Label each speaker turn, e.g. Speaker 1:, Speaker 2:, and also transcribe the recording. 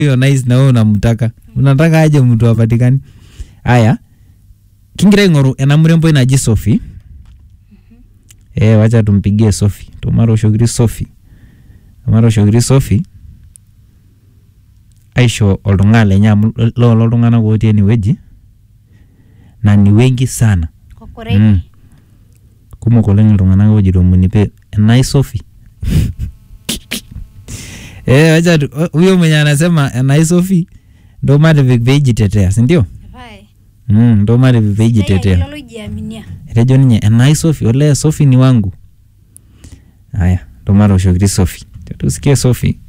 Speaker 1: hiyo nice na wewe unamtaka unataka aje mtu apatikani haya kingira ing'oru ena mrembo naji Sophie eh wacha tumpigie Sophie tumaroshokiri Sophie tumaroshokiri Sophie aisho oltung'ani lenye amu lolo iltung'anak otii enewueji na ni wengi sana
Speaker 2: Kokoreni.
Speaker 1: Mm. kumok oleng iltung'anak ojito munipe enai Sophie eh wacha tu- huyo mwenye anasema enai Sophie ndo matipik peijitetea sindio
Speaker 2: Vai.
Speaker 1: mm, ndo matipik
Speaker 2: Sasa
Speaker 1: peijitetea
Speaker 2: hilo lojiaminia.
Speaker 1: etejo ninye enai Sophie olee Sophie ni wangu haya ndo matoshokiti Sophie tusikie Sophie